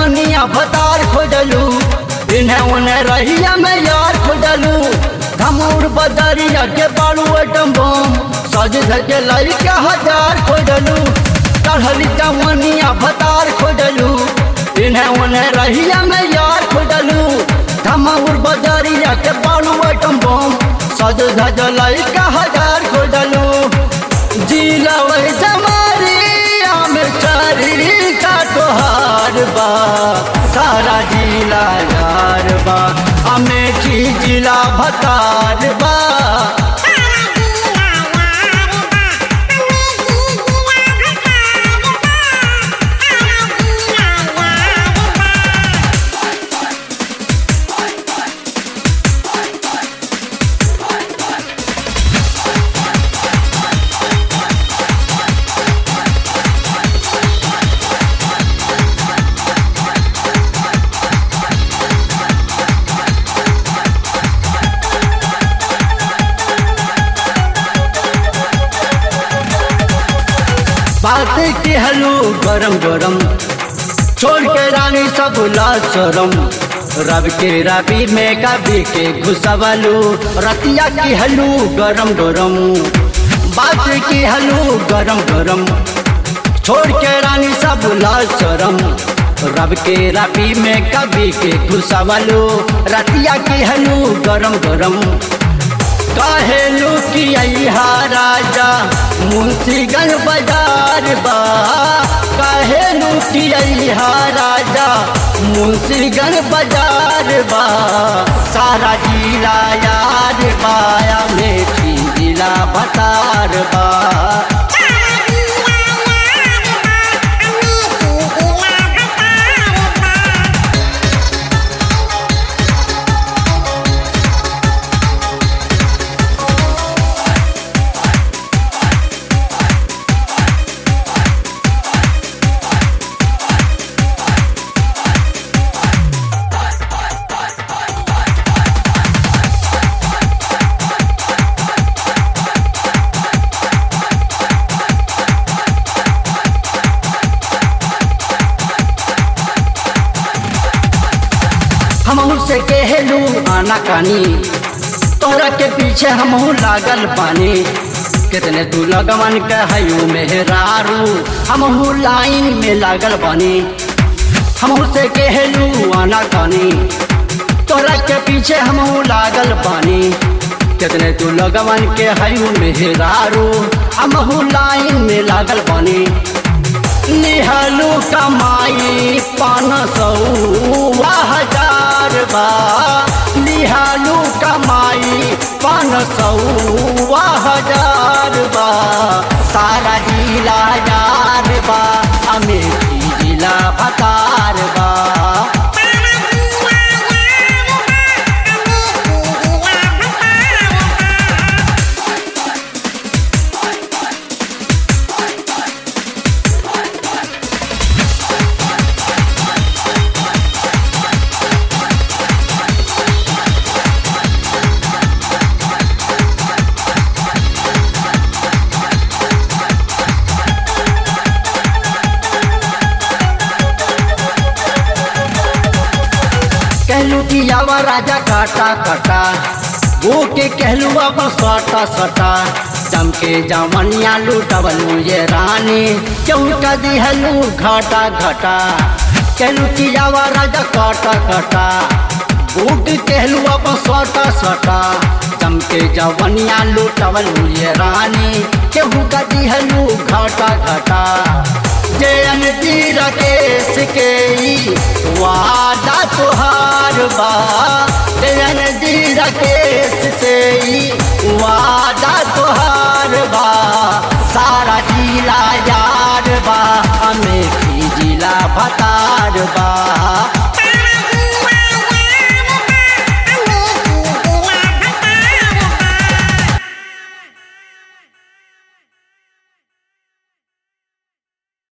जवनिया भतार खोजलू इन्हें उन्हें रहिया में यार खोजलू धमूर बदरिया के बालू एटम बम सज धज लड़का हजार खोजलू चढ़ली जवनिया भतार खोजलू इन्हें उन्हें रहिया में यार खोजलू धमूर बदरिया के बालू एटम बम सज धज लड़का हजार खोजलू जिला वही जमारिया में चारी का तोहार बा सारा जिला यार बा अमेठी जिला भतार बा बात के हलू गरम गरम छोड़ के रानी सब लाशरम रब के रबी में कभी के घुसवलू रतिया की हलू गरम गरम बात की हलू गरम गरम छोड़ के रानी सब लाशरम रब के रबी में कभी के घुसवलू रतिया की हलू गरम गरम काहेलू की अहा राजा मुंशीगंज बाजार बा काहेलू की अहा राजा मुंशीगंज बाजार बा सारा जिला यार बाया मेठी जिला भतार बा हमहू से कहलू आना कानी तोहरा के पीछे हमहू लागल पानी कितने तू लगमन कहयू मेहरारू हमहू लाइन में लागल बानी हमहू से कहलू आना कानी तोहरा के पीछे हमहू लागल पानी कितने तू लगमन के हयू मेहरारू हमहू लाइन में लागल बानी निहलू कमाई पान सौ हजार बा निहलू कमाई पान सौ हजार बा सारा जिला यार बा अमेठी जिला भतार बा कहलू कि आवा राजा काटा काटा वो के कहलू अब सटा सटा जम के जमनिया लूटबलू ये रानी चौका दिहलू घाटा घाटा कहलू कि आवा राजा काटा काटा बूट कहलू अब सटा सटा जम के जवनिया लूटबलू ये रानी केहू का दिहलू घाटा घाटा जयन तीर केस के ई वादा तुहार बा जयन तीर केस से ई वादा तुहार बा सारा जिला यार बा अमेठी जिला भतार बा